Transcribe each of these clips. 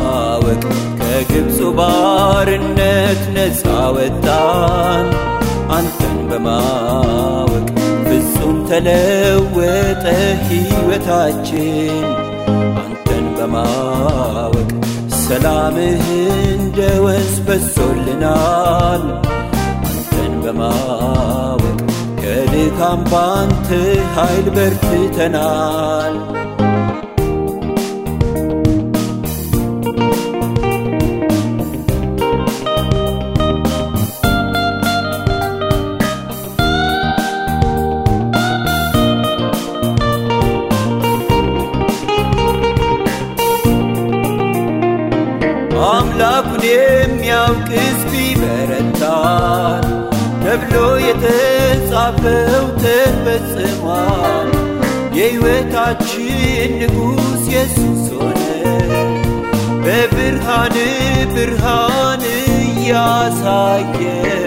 በማወቅ ከግብፁ ባርነት ነፃ ወጣን አንተን በማወቅ ፍጹም ተለወጠ ሕይወታችን አንተን በማወቅ ሰላምህ እንደ ወንዝ በሶልናል አንተን በማወቅ ከድካም ባንተ ኃይል በርትተናል አምላኩን የሚያውቅ ሕዝብ ይበረታል ተብሎ የተጻፈው ተፈጽሟል። የሕይወታችን ንጉሥ ኢየሱስ ሆነ በብርሃን ብርሃን እያሳየ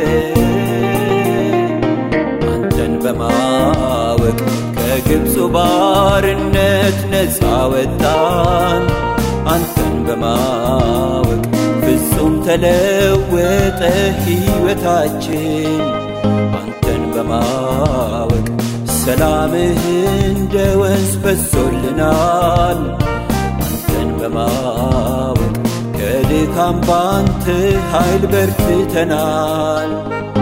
አንተን በማወቅ ከግብፁ ባርነት ነፃ ወጣን አንተን በማወቅ ፍጹም ተለወጠ ሕይወታችን አንተን በማወቅ ሰላምህ እንደ ወንዝ በሶልናል አንተን በማወቅ ከድካም ባንተ ኃይል በርትተናል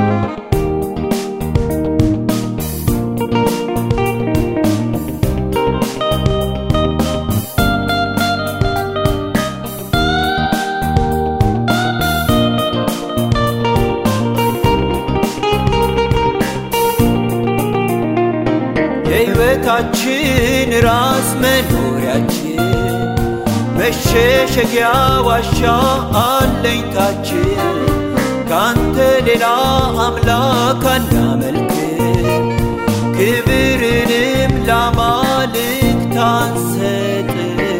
የሕይወታችን ራስ መኖሪያችን መሸሸጊያ ዋሻ አለኝታችን ካንተ ሌላ አምላክ አናመልክ ክብርንም ላማልክት አንሰጥ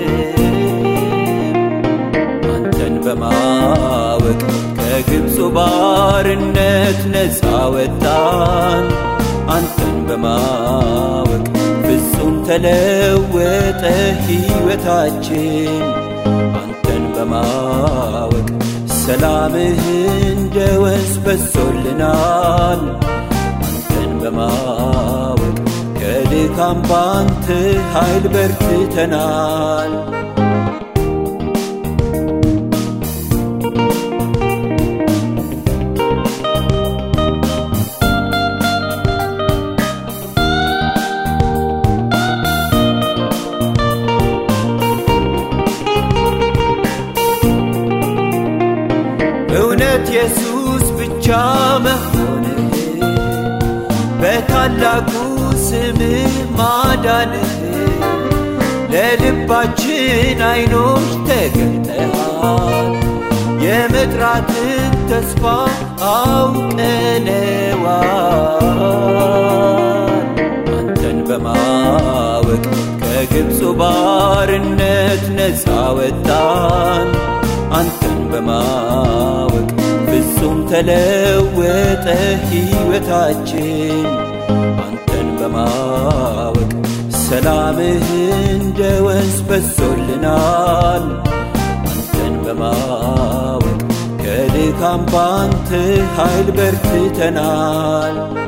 አንተን በማወቅ ከግብፁ ባርነት ነፃ ወጣን አንተን በማወቅ ፍጹም ተለወጠ ሕይወታችን አንተን በማወቅ ሰላምህ እንደ ወንዝ በሶልናል አንተን በማወቅ ከድካም ባንተ ኃይል በርትተናል እውነት ኢየሱስ ብቻ መሆንህ በታላቁ ስምህ ማዳንህ ለልባችን አይኖች ተገልጠሃል የመጥራትን ተስፋ አውቀነዋል አንተን በማወቅ ከግብፁ ባርነት ነፃ ወጣን አንተን በማወቅ ፍጹም ተለወጠ ሕይወታችን አንተን በማወቅ ሰላምህ እንደ ወንዝ በሶልናል አንተን በማወቅ ከድካም ባንተ ኃይል በርትተናል